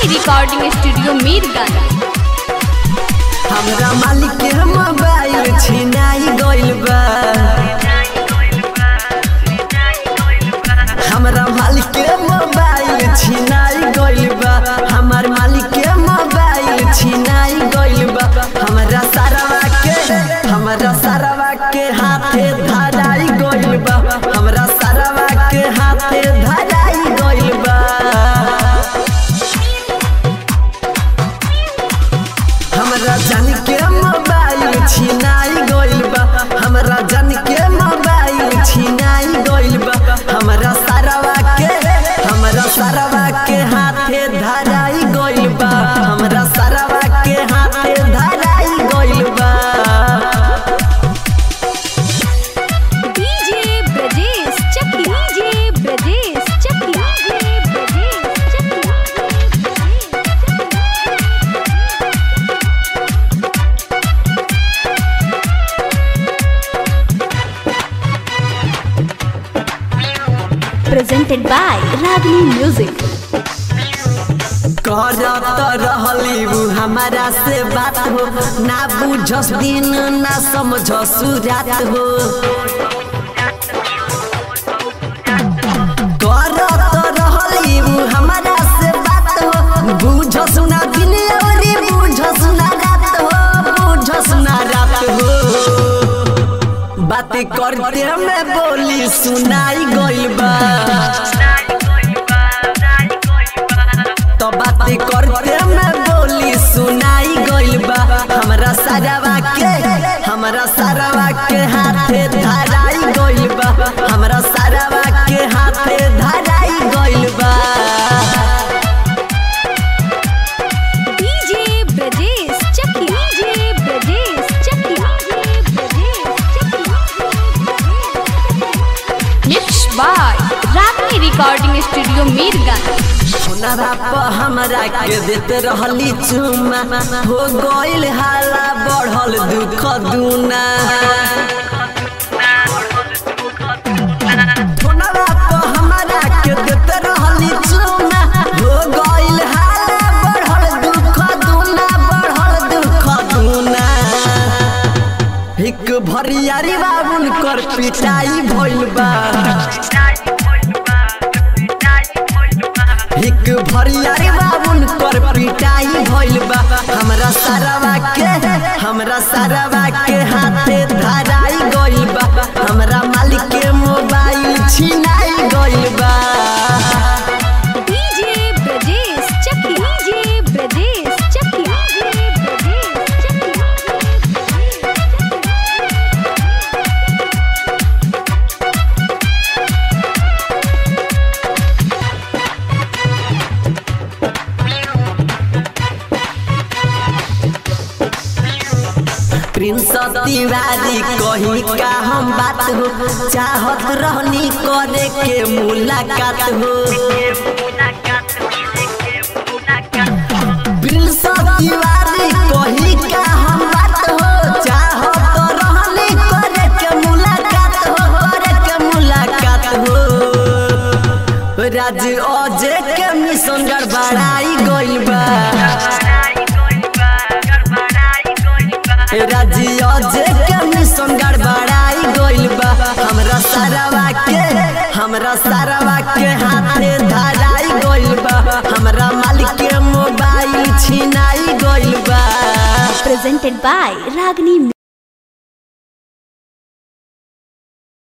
recording studio Mirganj हमरा मालिक के मोबाइल छिनाई गइल बा हमरा मालिक के मोबाइल छिनाई गइल बा हमर मालिक के मोबाइल छिनाई गइल बा हमरा सारावा के हमरा सारावा के हाथे धराई गइल बा हमरा सारावा के हाथे धराई गइल बा हमरा जान के मोबाइल छिनाई गइल बा हमरा जान के मोबाइल छिनाई गइल बा हमरा सारावा के हमरा सारावा के हाथे धराई गइल बा हमरा सारावा के हाथे धराई गइल बा DJ Brajesh Chakiya DJ Brajesh Chakiya DJ Brajesh presented by Ragini Music करत रहली उ हमारा से बात हो ना बुझस दिन ना समझस रात हो करत रहली उ हमारा से बात हो बुझस ना दिन औरी बुझस ना रात हो बुझस ना रात हो बात करते में बोली सुनाई गइल बा तो बात करते में बोली सुनाई गइल बा हमरा सारावा के हमरा सारावा के हाथे धराई गइल बा हमरा सारावा के हाथे धराई गइल बा DJ Brajesh Chakiya DJ Brajesh Chakiya mix by Ragini recording studio Mirganj Sonara पर हमरा के देते रहली चुमा हो गइल हाला बढ़ल दुख दुना सोनारा पर हमरा के देते रहली चुमा हो गइल हाला बढ़ल दुख दुना बढ़ल दुख दुना एक भरियारी बाबुन कर पिटाई भइल बा एक भरियारी बाबुन कर पिटाई भइल बा हमरा सारावा के हमरा सारावा के हाथे धराई गइल बा हमरा मालिक के मोबाइल छिनाई गइल बा DJ Brajesh Chakiya DJ Brajesh Chakiya Brajesh Prince Tiwari कही का हम बात हो चाहत रहनी करे के मुलाकात हो प्रिंस तिवारी कही का हम बात हो चाहत रहनी करे के मुलाकात हो करे के मुलाकात हो राज अजय के मिशन गड़बड़ाई गइल बा राजी अजय के मिशन गड़बड़ाई गइल बा हमरा सारावा के हमरा सारावा के हाथे धराई गइल बा हमरा मालिक के मोबाइल छिनाई गइल बा presented by Ragini